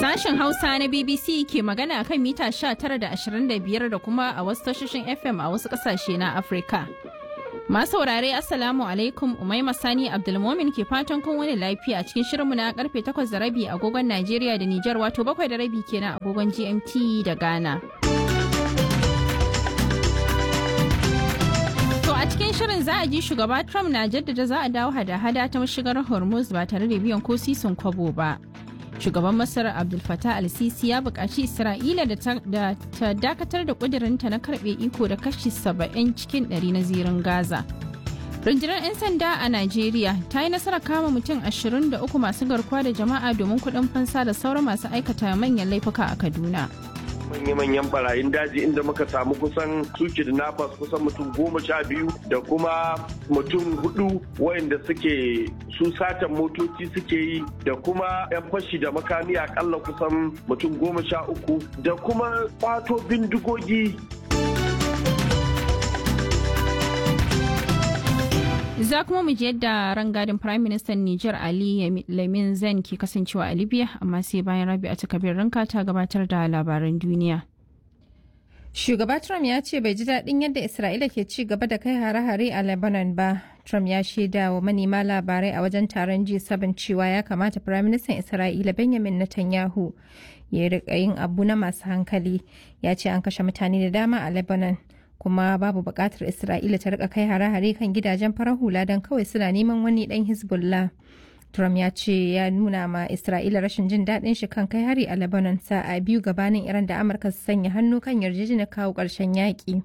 Sashen Hausa na BBC ke magana kan mita 19 da 25 da kuma a wasu tashoshin FM a wasu kasashe na Afirka. Masu saurare Assalamu alaikum Umaima Sani Abdulmomin ke fatan kun wani lafiya cikin shirinmu na karfe 8 da rabi agogon Najeriya da Nijar wato 7 da rabi kenan agogon GMT da Ghana. To a cikin shirin za a ji shugaba Trump na jaddada za a dawo hada-hada ta mashigar Hormuz ba tare da biyan ko sisin kwabo ba. Shugaban Masar Abdul Fattah al-Sisi ya buƙaci Isra'ila da ta dakatar da ƙudurinta na karɓe iko da kashi 70 cikin 100 na zirin Gaza. Rundunar 'yan sanda a Najeriya ta yi nasarar kama mutum 23 masu garkuwa da jama'a domin kuɗin fansa da sauran masu aikata manyan laifuka a Kaduna. manya-manyan barayin daji inda muka samu kusan suke da nafas kusan mutum goma sha biyu da kuma mutum hudu wayanda suke su satan motoci suke yi da kuma 'yan fashi da makami akalla kusan mutum goma sha uku da kuma kwato bindigogi Za kuma mu je yadda rangadin Prime Minister Niger Ali Lamin Zen ke kasancewa a Libya amma sai bayan rabi a takabir ranka ta gabatar da labaran duniya. Shugaba Trump ya ce bai ji daɗin yadda Isra'ila ke ci gaba da kai hare-hare a Lebanon ba. Trump ya shaida wa manema labarai a wajen taron G7 cewa ya kamata Firaministan Isra'ila Benjamin Netanyahu ya riƙa yin abu na masu hankali. Ya ce an kashe mutane da dama a Lebanon. kuma babu buƙatar Isra'ila ta rika kai hare-hare kan gidajen farar hula don kawai suna neman wani ɗan Hezbollah. Trump ya ce ya nuna ma Isra'ila rashin jin daɗin shi kan kai hari a Lebanon sa'a biyu gabanin Iran da Amurka su sanya hannu kan yarjejeniyar kawo ƙarshen yaƙi.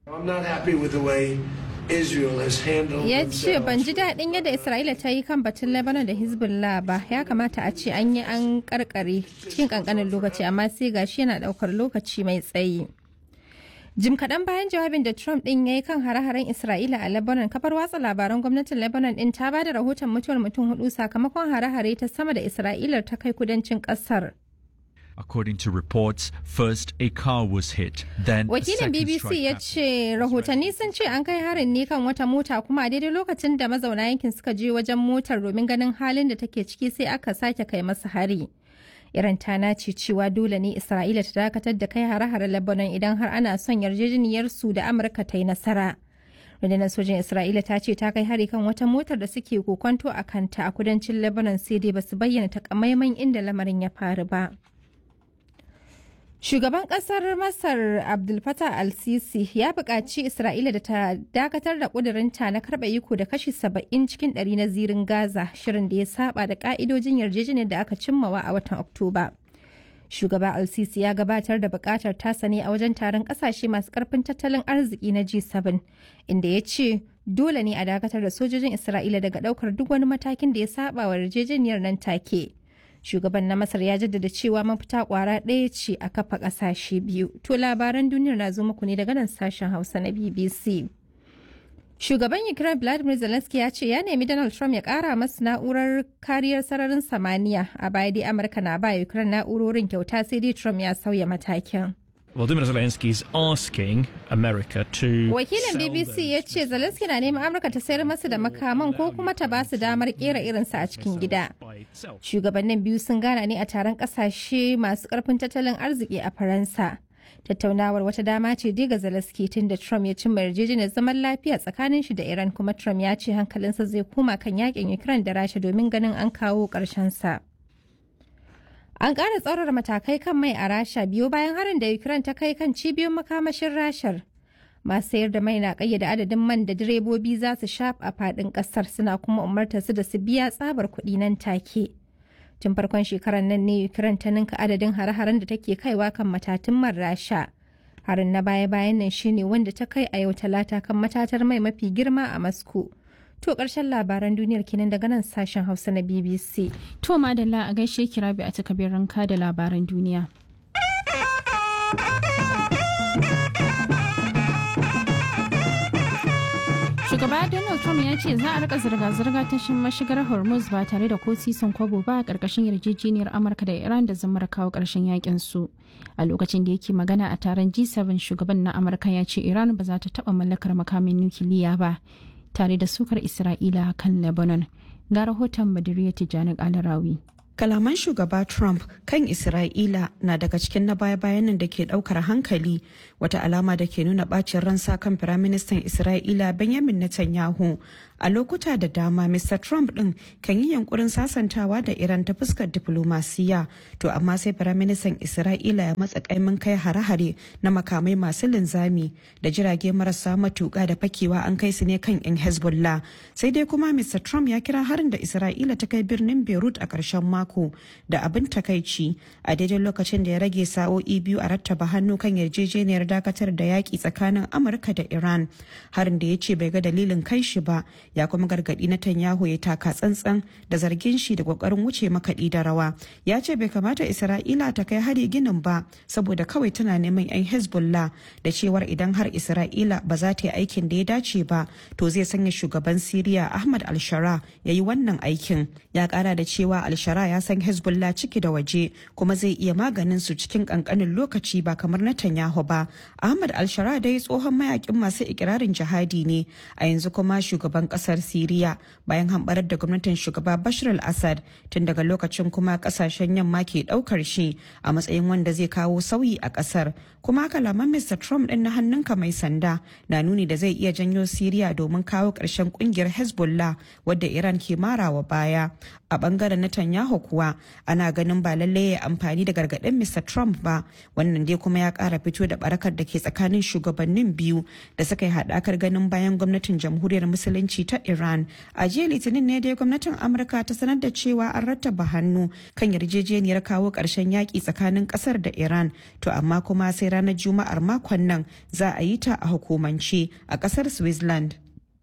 Ya ce ban ji daɗin yadda Isra'ila ta yi kan batun Lebanon da Hezbollah ba ya kamata a ce an yi an karkare cikin ƙanƙanin lokaci amma sai gashi yana ɗaukar lokaci mai tsayi. Jim kaɗan bayan jawabin da Trump ɗin ya yi kan hare-haren Isra'ila a Lebanon, kafar watsa labaran gwamnatin Lebanon ɗin ta ba da rahoton mutuwar mutum hudu sakamakon hare-hare ta sama da Isra'ila ta kai kudancin ƙasar. According to reports, first a car was hit, then Wakilin BBC ya ce rahotanni sun ce an kai harin ne kan wata mota kuma a daidai lokacin da mazauna yankin suka je wajen motar domin ganin halin da take ciki sai aka sake kai masa hari. Iran ta nace cewa dole ne Isra'ila ta dakatar da kai hare-hare Lebanon idan har ana son yarjejeniyar su da Amurka ta yi nasara. Rundunar sojin Isra'ila ta ce ta kai hari kan wata motar da suke kokonto a kanta a kudancin Lebanon sai dai basu bayyana takamaiman inda lamarin ya faru ba. Shugaban kasar Masar Abdul Fattah al-Sisi ya buƙaci Isra'ila da ta dakatar da ƙudurinta na karɓa iko da kashi saba'in cikin ɗari na zirin Gaza shirin da ya saba da ƙa'idojin yarjejeniyar da aka cimmawa a watan Oktoba. Shugaba al-Sisi ya gabatar da buƙatar tasa ne a wajen taron ƙasashe masu ƙarfin tattalin arziki na G7 inda ya ce dole ne a dakatar da sojojin Isra'ila daga ɗaukar duk wani matakin da ya saba wa yarjejeniyar nan take. shugaban na masar ya jaddada cewa mafita kwara ɗaya ce a kafa ƙasashe biyu to labaran duniyar na zo muku ne daga nan sashen hausa na bbc shugaban ukraine vladimir zelensky ya ce ya nemi donald trump ya ƙara masu na'urar kariyar sararin samaniya a baya dai amurka na ba ukraine na'urorin kyauta sai dai trump ya sauya matakin Volodymyr Zelensky is asking America to Wakilin BBC ya ce Zelensky na neman Amurka ta sayar masa da makaman ko kuma ta ba su damar kera irinsa a cikin gida. Shugabannin biyu sun gana ne a taron kasashe masu karfin tattalin arziki a Faransa. Tattaunawar wata dama ce dai ga Zelensky tun da Trump ya cimma yarjejeniyar zaman lafiya tsakanin shi da Iran kuma Trump ya ce hankalinsa zai koma kan yakin Ukraine da Rasha domin ganin an kawo ƙarshen sa. An ƙara tsaurara matakai kan mai a Rasha biyu bayan harin da Ukraine ta kai kan cibiyoyin makamashin Rashar. Masu sayar da mai na ƙayyade adadin man da direbobi za su shafa a faɗin ƙasar suna kuma umarta su da su biya tsabar kuɗi nan take. Tun farkon shekarar nan ne Ukraine ta ninka adadin hare-haren da take kaiwa kan matatun man Rasha. Harin na baya-bayan nan shine wanda ta kai a yau talata kan matatar mai mafi girma a Moscow. To ƙarshen labaran duniyar kenan daga nan sashen Hausa na BBC. To madalla a gaishe kira bi a takabir ranka da labaran duniya. Shugaba Donald Trump ya ce za a rika zirga-zirga ta mashigar Hormuz ba tare da ko sisin kwabo ba a ƙarƙashin yarjejeniyar Amurka da Iran da zamar kawo ƙarshen yakin su. A lokacin da yake magana a taron G7 shugaban na Amurka ya ce Iran ba za ta taɓa mallakar makamin nukiliya ba. tare da sukar Isra'ila kan Lebanon. Ga rahoton Badiriya Tijjani Alarawi. kalaman shugaba trump kan isra'ila na daga cikin na baya-bayan nan da ke daukar hankali wata alama da ke nuna bacin ransa kan firaministan isra'ila benjamin netanyahu a lokuta da dama mr trump din kan yi yankurin sasantawa da iran ta fuskar diplomasiya to amma sai firaministan isra'ila ya matsa kaimin kai hare-hare na makamai masu linzami da jirage marasa matuka da fakewa an kai su ne kan yan hezbollah sai dai kuma mr trump ya kira harin da isra'ila ta kai birnin beirut a ƙarshen mako da abin takaici a daidai lokacin da ya rage sa'o'i biyu a rattaba hannu kan yarjejeniyar dakatar da yaƙi tsakanin amurka da iran harin da ya ce bai ga dalilin kai shi ba ya kuma gargaɗi na tanyahu ya taka tsantsan da zargin shi da ƙoƙarin wuce makaɗi da rawa ya ce bai kamata isra'ila ta kai hari ginin ba saboda kawai tana neman 'yan hezbollah da cewar idan har isra'ila ba za ta yi aikin da ya dace ba to zai sanya shugaban siriya ahmad al-shara ya yi wannan aikin ya kara da cewa al-shara ya san hezbollah ciki da waje kuma zai iya maganin su cikin kankanin lokaci ba kamar netanyahu ba ahmad al-shara dai tsohon mayakin masu ikirarin jihadi ne a yanzu kuma shugaban kasar siriya bayan hambarar da gwamnatin shugaba bashar al-assad tun daga lokacin kuma kasashen yamma ke daukar shi a matsayin wanda zai kawo sauyi a kasar kuma kalaman mr trump din na hannunka mai sanda na nuni da zai iya janyo siriya domin kawo ƙarshen kungiyar hezbollah wadda iran ke marawa baya a bangaren netanyahu kuwa ana ganin ba lallai ya amfani da gargaɗin mr trump ba wannan dai kuma ya ƙara fito da barakar da ke tsakanin shugabannin biyu da suka yi haɗakar ganin bayan gwamnatin jamhuriyar musulunci ta iran a jiya litinin ne dai gwamnatin amurka ta sanar da cewa an rattaba hannu kan yarjejeniyar kawo ƙarshen yaƙi tsakanin ƙasar da iran to amma kuma sai ranar juma'ar makon nan za a yi ta a hukumance a ƙasar switzerland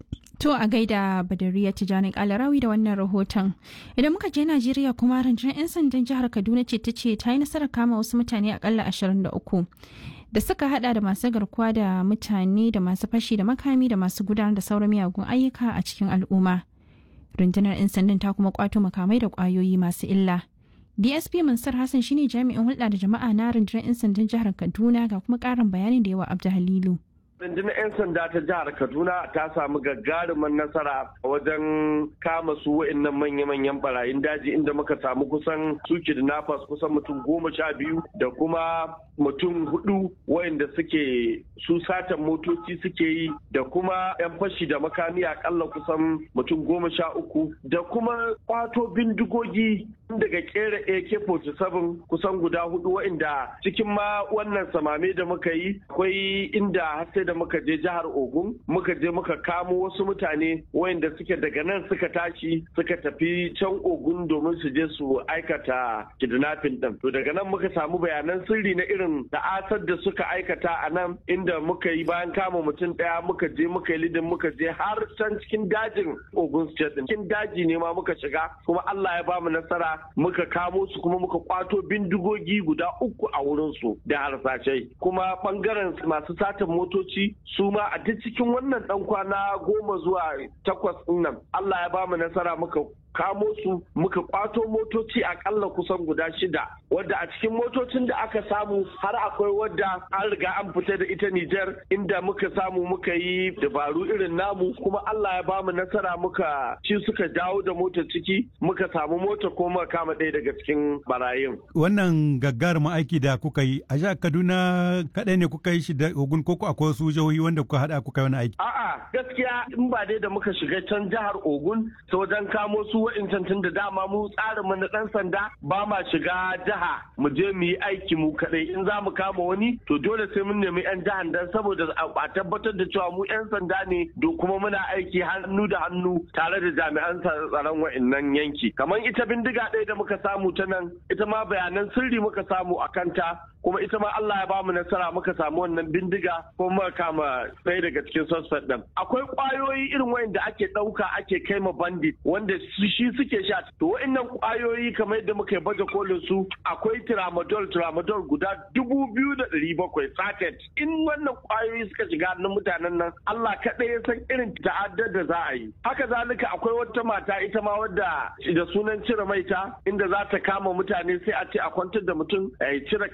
To a gaida Badariya Tijjani Kalarawi da wannan rahoton. Idan muka je Najeriya kuma rundunar 'yan sandan jihar Kaduna ce ta ce ta yi nasarar kama wasu mutane akalla 23 da suka hada da masu garkuwa da mutane da masu fashi da makami da masu gudanar da sauran miyagun ayyuka a cikin al'umma. Rundunar 'yan sandan ta kuma kwato makamai da kwayoyi masu illa. DSP Mansur Hassan shine jami'in hulɗa da jama'a na rundunar 'yan sandan jihar Kaduna ga kuma ƙarin bayanin da yawa Abdu Halilu. rundunar 'yan sanda ta jihar kaduna ta samu gagarumin nasara wajen kama su wa'annan manya-manyan barayin daji inda muka samu kusan su kidnappers kusan mutum goma sha biyu da kuma mutum hudu wa'anda suke su satan motoci suke yi da kuma 'yan fashi da makami akalla kusan mutum goma sha uku da kuma kwato bindigogi daga kera AK-47 kusan guda hudu wa'inda cikin ma wannan samame da muka yi akwai inda har sai da muka je jihar Ogun muka je muka kamo wasu mutane wa'inda suke daga nan suka tashi suka tafi can Ogun domin su je su aikata kidnapping din. To daga nan muka samu bayanan sirri na irin ta'asar da suka aikata a nan inda muka yi bayan kama mutum daya muka je muka yi lidin muka je har can cikin dajin Ogun State din. Cikin daji ne ma muka shiga kuma Allah ya bamu nasara muka kamo su kuma muka kwato bindigogi guda uku a wurinsu da harsashai kuma bangaren masu satan motoci su ma a duk cikin wannan dan kwana goma zuwa takwas nan Allah ya bamu nasara muka kamo su muka kwato motoci akalla kusan guda shida wadda a cikin motocin da aka samu har akwai wadda an riga an fita da ita Nijar inda muka samu muka yi dabaru irin namu kuma Allah ya bamu nasara muka ci suka dawo da motar ciki muka samu mota ko muka kama ɗaya daga cikin barayin. Wannan gagarumin aiki da kuka yi a jihar Kaduna kaɗai ne kuka yi shi da Ogun koko akwai wasu jihohi wanda kuka haɗa kuka yi wani aiki. A'a gaskiya in ba dai da muka shiga can jihar Ogun ta wajen kamo su wa'incan tun da dama mu tsarin mu na ɗan sanda ba ma shiga jiha mu je mu yi aiki mu kaɗai in za mu kama wani to dole sai mun nemi 'yan jihar dan saboda a tabbatar da cewa mu 'yan sanda ne do kuma muna aiki hannu da hannu tare da jami'an tsaron wa'innan yanki kamar ita bindiga ɗaya da muka samu ta nan ita ma bayanan sirri muka samu a kanta kuma ita ma Allah ya ba mu nasara muka samu wannan bindiga kuma muka kama ɗaya daga cikin suspect ɗin akwai ƙwayoyi irin wa'inda ake ɗauka ake kai ma bandit wanda shi suke sha to wa'innan ƙwayoyi kamar yadda muka baje kolin su akwai tramadol tramadol guda dubu biyu da ɗari bakwai saket in wannan ƙwayoyi suka shiga hannun mutanen nan Allah kaɗai ya san irin ta'addar da za a yi haka zalika akwai wata mata ita ma wadda da sunan cire maita inda za ta kama mutane sai a ce a kwantar da mutum ya cire kayan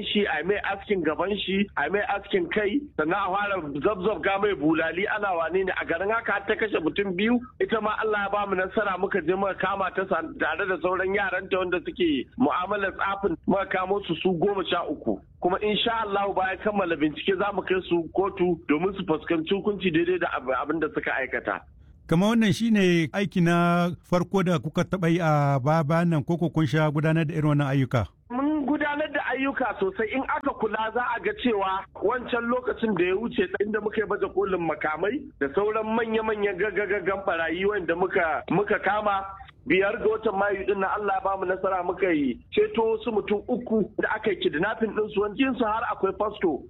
shi a mai askin gaban shi a mai askin kai sannan a fara zabzab ga mai bulali ana wane ne a garin haka har ta kashe mutum biyu ita ma Allah ya ba mu nasara muka je muka kama ta tare da sauran yaran ta wanda suke mu'amalar tsafin muka kamo su su goma sha uku kuma insha Allah bayan kammala bincike za mu kai su kotu domin su fuskanci hukunci daidai da abin da suka aikata kama wannan shine aiki na farko da kuka taɓa yi a baya nan koko kun sha gudanar da irin wannan ayyuka mun gudanar da ayyuka sosai in aka kula za a ga cewa wancan lokacin da ya wuce inda muka yi baje kolin makamai da sauran manya-manyan gaggagaggan barayi wanda muka muka kama biyar ga watan mayu din na Allah ya bamu nasara muka yi ceto wasu mutum uku da aka yi kidnapping din su wani su har akwai fasto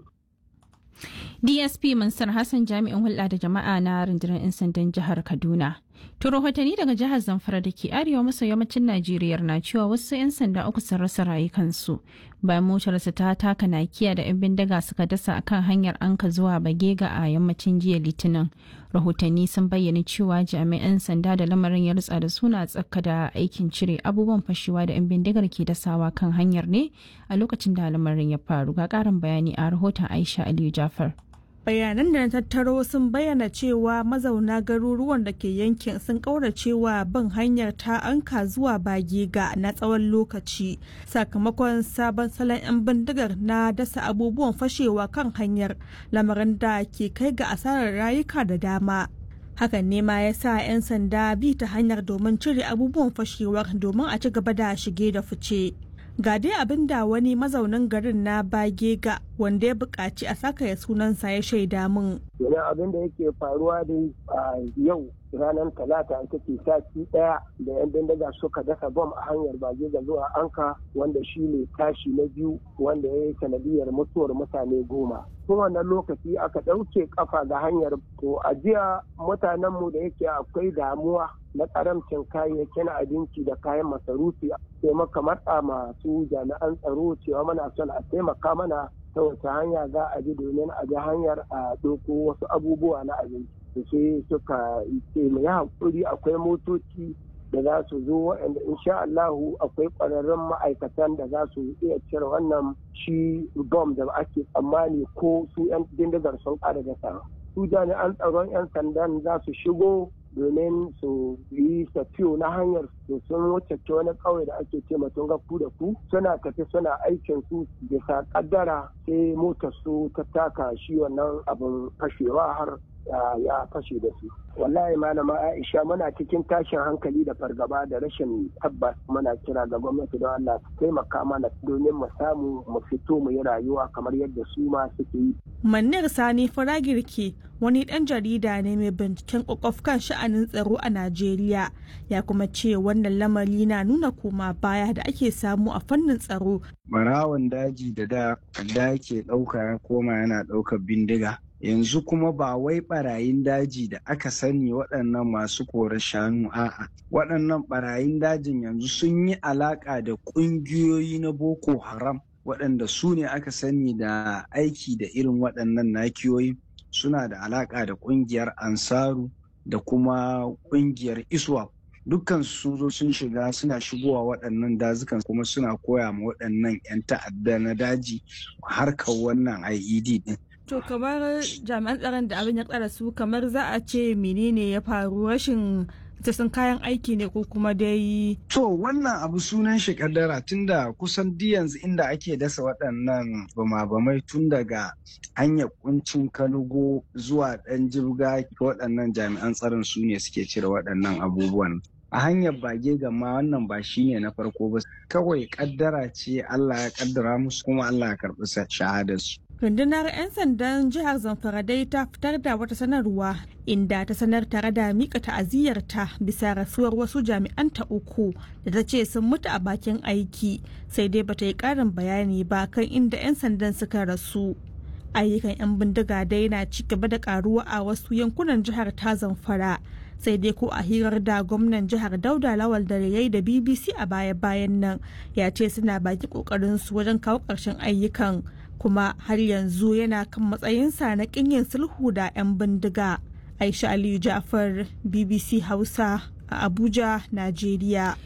DSP Mansur Hassan jami'in hulɗa da jama'a na rundunar 'yan sandan jihar Kaduna. To rahotanni daga jihar Zamfara da ke arewa maso yammacin Najeriya na cewa wasu 'yan sanda uku sun rasa rayukansu bayan motarsa ta taka nakiya da 'yan bindiga suka dasa akan hanyar anka zuwa Bagega a yammacin jiya Litinin. Rahotanni sun bayyana cewa jami'an sanda da lamarin ya rutsa da suna tsaka da aikin cire abubuwan fashewa da 'yan bindigar ke dasawa kan hanyar ne a lokacin da lamarin ya faru. Ga ƙarin bayani a rahoton Aisha Aliyu Jafar. bayanan da na tattaro sun bayyana cewa mazauna garuruwan da ke yankin sun kauracewa bin hanyar ta anka zuwa bagega na tsawon lokaci sakamakon sabon salon 'yan bindigar na dasa abubuwan fashewa kan hanyar lamarin da ke kai ga asarar rayuka da dama hakan ne ma ya sa 'yan sanda bi ta hanyar domin cire abubuwan fashewar domin a ci gaba da shige da fice ga dai abin da wani mazaunin garin na bagega wanda ya buƙaci a saka ya sunansa ya shaida min. Yana abin da yake faruwa dai a yau ranar talata ita ce sati ɗaya da yan bindiga suka dasa bom a hanyar bagega zuwa anka wanda shi ne tashi na biyu wanda ya yi sanadiyar mutuwar mutane goma. Tun wannan lokaci aka ɗauke kafa ga hanyar to a jiya mutanenmu da yake akwai damuwa na karamcin kayayyakin abinci da kayan masarufi sai maka matsa masu jami'an tsaro cewa mana son a taimaka mana ta wace hanya za a bi domin a bi hanyar a ɗauko wasu abubuwa na abinci da sai suka ce mu yi haƙuri akwai motoci da za su zo waɗanda insha Allahu akwai ƙwararrun ma'aikatan da za su iya cire wannan shi bom da ake tsammani ko su 'yan bindigar sun ƙara da su jami'an tsaron 'yan sandan za su shigo domin su yi tafiyo na hanyar su sun wuce wani ƙauye da ake ce mutum gafu da ku suna tafi suna aikin su bisa kaddara sai motar su ta taka shi wannan abin fashewa har ya fashe da su wallahi malama aisha muna cikin tashin hankali da fargaba da rashin tabbas muna kira ga gwamnati don allah su taimaka mana domin mu samu mu fito mu yi rayuwa kamar yadda su ma suke yi Manir Sani Faragirki wani ɗan jarida ne mai binciken ƙwaƙwaf kan sha'anin tsaro a Najeriya ya kuma ce wannan lamari na nuna koma baya da ake samu a fannin tsaro. Barawon daji da da da ke ɗauka ya koma yana ɗaukar bindiga. Yanzu kuma ba wai barayin daji da aka sani waɗannan masu kore shanu a'a. Waɗannan barayin dajin yanzu sun yi alaƙa da ƙungiyoyi na Boko Haram. waɗanda su ne aka sani da aiki da irin waɗannan nakiyoyi suna da alaƙa da ƙungiyar ansaru da kuma ƙungiyar iswa dukkan sun zo sun shiga suna shigowa waɗannan dazukan kuma suna koya ma waɗannan 'yan ta'adda na daji harkar wannan IED ɗin. To kamar jami'an tsaron da abin ya tsara su kamar za a ce menene ya faru rashin sun kayan aiki ne ko kuma dai. To wannan abu sunan shi kaddara tunda kusan di yanzu inda ake dasa waɗannan bama-bamai tun daga hanyar kuncin kalugo zuwa ɗan jirga waɗannan jami'an tsaron su ne suke cire waɗannan abubuwan. a hanyar bage gama wannan ba shi ne na farko ba kawai kaddara ce Allah ya kaddara musu kuma Allah ya karɓi shahadarsu. rundunar 'yan sandan jihar zamfara dai ta fitar da wata sanarwa inda ta sanar tare da mika ta'aziyyarta bisa rasuwar wasu jami'anta uku da ta ce sun mutu a bakin aiki sai dai bata yi karin bayani ba kan inda 'yan sandan suka rasu ayyukan 'yan bindiga dai na ci gaba da karuwa a wasu yankunan jihar ta zamfara sai dai ko a hirar da gwamnan jihar dauda lawal da yayi da bbc a baya-bayan nan ya ce suna baki kokarin su wajen kawo ƙarshen ayyukan kuma har yanzu yana kan matsayinsa na yin sulhu da 'yan bindiga aisha aliyu jafar bbc hausa a abuja najeriya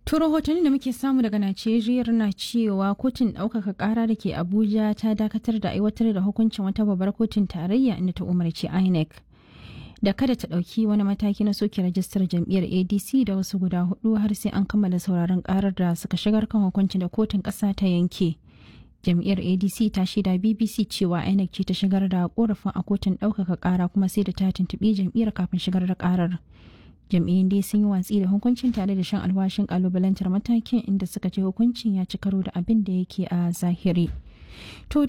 To rahotanni da muke samu daga Najeriya na cewa kotun ɗaukaka ƙara da ke Abuja ta dakatar da aiwatar da hukuncin wata babbar kotun tarayya inda ta umarci INEC da kada ta ɗauki wani mataki na soke rajistar jam'iyyar ADC da wasu guda hudu har sai an kammala sauraron ƙarar da suka shigar kan hukuncin da kotun ƙasa ta yanke. Jam'iyyar ADC ta shaida BBC cewa INEC ce ta shigar da korafin a kotun ɗaukaka ƙara kuma sai da ta tuntuɓi jam'iyyar kafin shigar da ƙarar. jam'iyyun dai sun yi watsi da hukuncin tare da shan alwashin kalubalantar matakin inda suka ce hukuncin ya ci karo da abin da yake a zahiri. To